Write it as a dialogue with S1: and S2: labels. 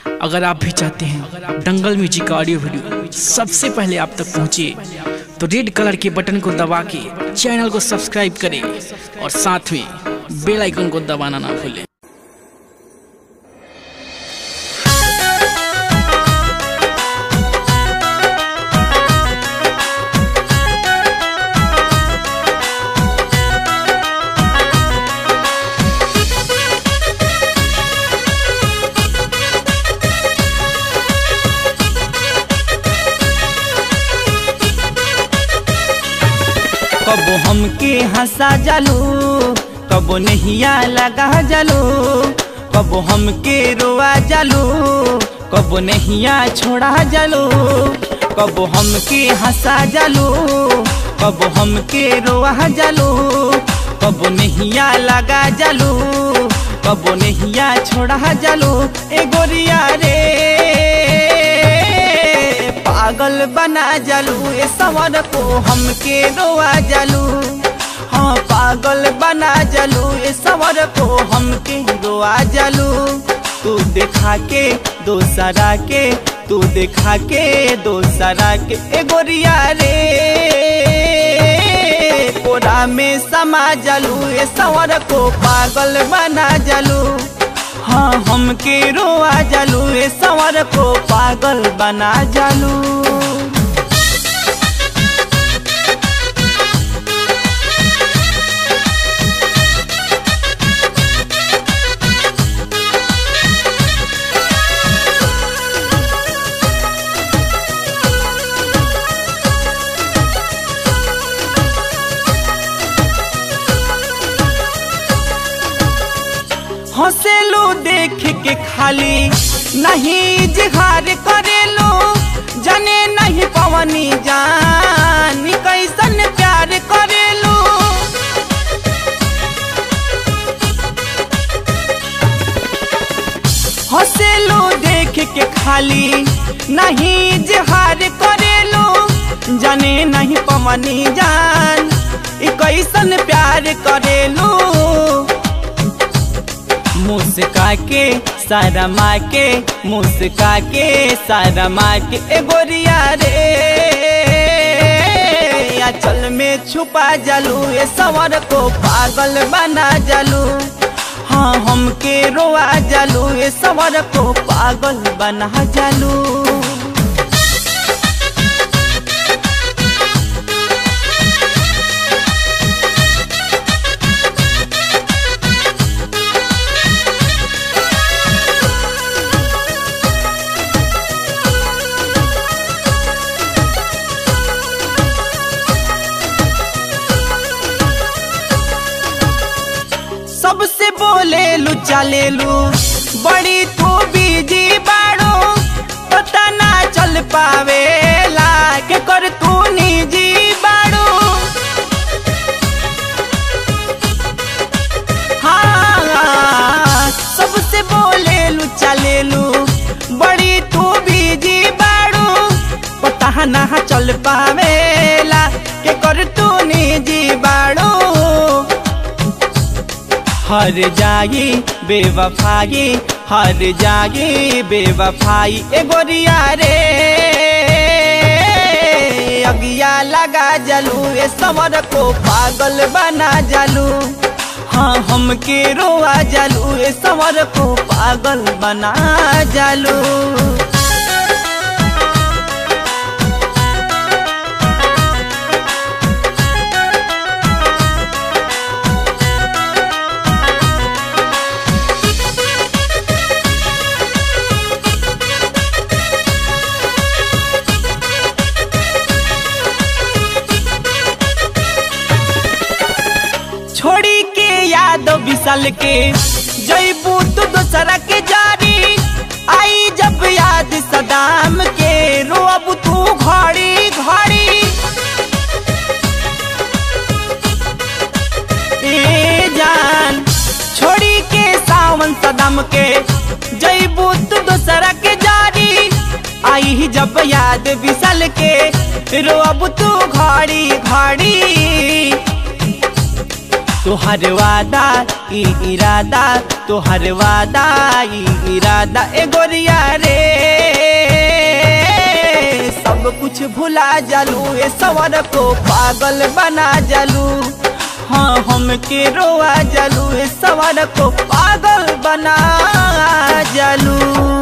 S1: अगर आप भी चाहते हैं दंगल म्यूजिक का ऑडियो वीडियो सबसे पहले आप तक पहुंचे तो रेड कलर के बटन को दबा के चैनल को सब्सक्राइब करें और साथ में बेल आइकन को दबाना ना भूलें
S2: कबो हमके हंसा जालू कबो नहिया लगा जालू कबो हमके रोआ जालू कबो नहिया छोड़ा जालू कबो हमके हंसा जालू कबो हमके रोआ जालू कबो नहिया लगा जालू कबो नहिया छोड़ा जालू ए गोरिया रे पागल बना जालू ए सवर को हमके रोआ जालू हाँ पागल बना जालू ए सवर को हमके रोआ जालू तू देखा के दोसरा के तू देखा के दोसरा के ए गोरिया रे कोरा में समा जालू ए सवर को पागल बना जालू हाँ हमके रोआ जालू ए सवर को पागल बना जालू हंसेलू देख के खाली नहीं जिहार करेलू जाने नहीं पवनी जान कैसन प्यार करेलू हंसेलू देख के खाली नहीं जिहार करेलू जाने नहीं पवनी जान ई कैसन प्यार करेलू मुस्का के सारा माँ के मुस्का के सारा माँ के ए गोरिया रे चल में छुपा जालू ए सवर को पागल बना जालू हाँ हमके रोआ जालू ए सवर को पागल बना जालू सबसे बोले लू चले लू बड़ी तू बीजी बाड़ो पता ना चल पावेला के कर तू निजी बाड़ो हाँ सबसे बोले लू चले लू बड़ी तू बीजी बाड़ो पता ना चल पावेला के कर तू निजी बाड़ो हर जागी बेवफाई हर जागी बेवफाई ए गोरिया रे अगिया लगा जलू ए सवर को पागल बना जलू हाँ हमके रोआ जलू ए सवर को पागल बना जलू छोड़ी के याद विशाल के जैबू तू दूसरा के जारी आई जब याद सदाम के रोब तू घड़ी घड़ी ए जान छोड़ी के सावन सदाम के जैबू तू दूसरा के जारी आई जब याद विशाल के रोब तू घड़ी घड़ी तोहर वादा ई इरादा तोहर वादा ई इरादा ए गोरिया रे सब कुछ भुला जालू ए सवर को पागल बना जालू हाँ हमके रोआ जालू ए सवर को पागल बना जालू